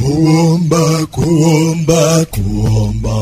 kuomba kuomba kuomba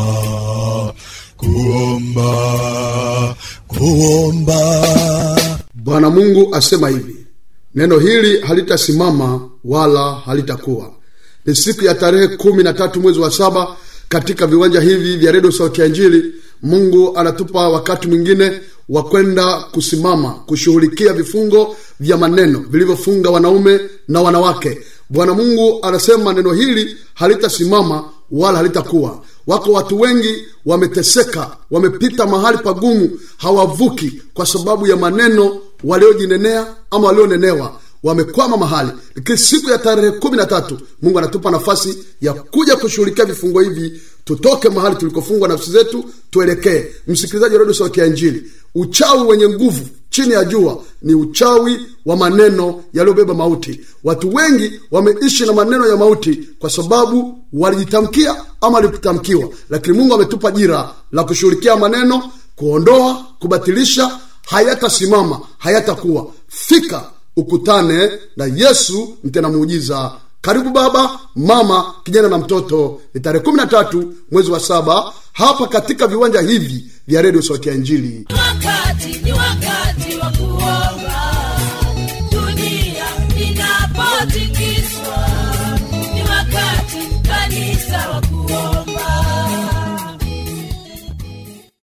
kuomba kuomba bwana mungu asema hivi neno hili halitasimama wala halitakuwa ni siku ya tarehe kumi na tatu mwezi wa saba katika viwanja hivi vya redio sauti ya injili mungu anatupa wakati mwingine wa kwenda kusimama kushughulikia vifungo vya maneno vilivyofunga wanaume na wanawake bwana mungu anasema neno hili halitasimama wala halitakuwa wako watu wengi wameteseka wamepita mahali pagumu hawavuki kwa sababu ya maneno waliojinenea ama walionenewa wamekwama mahali lakini siku ya tarehe kumi na tatu mungu anatupa nafasi ya kuja kushughulikia vifungo hivi tutoke mahali tulikofungwa nafsi zetu tuelekee msikilizaji wa redio sauti ya injili uchawi wenye nguvu chini ya jua ni uchawi wa maneno yaliyobeba mauti watu wengi wameishi na maneno ya mauti kwa sababu walijitamkia ama walitamkiwa lakini mungu ametupa jira la kushughulikia maneno kuondoa kubatilisha hayatasimama hayatakuwa fika ukutane na yesu mtena muujiza karibu baba mama kijana na mtoto ni tarehe kumi na tatu mwezi wa saba hapa katika viwanja hivi vya redio sauti ya injili Mwaka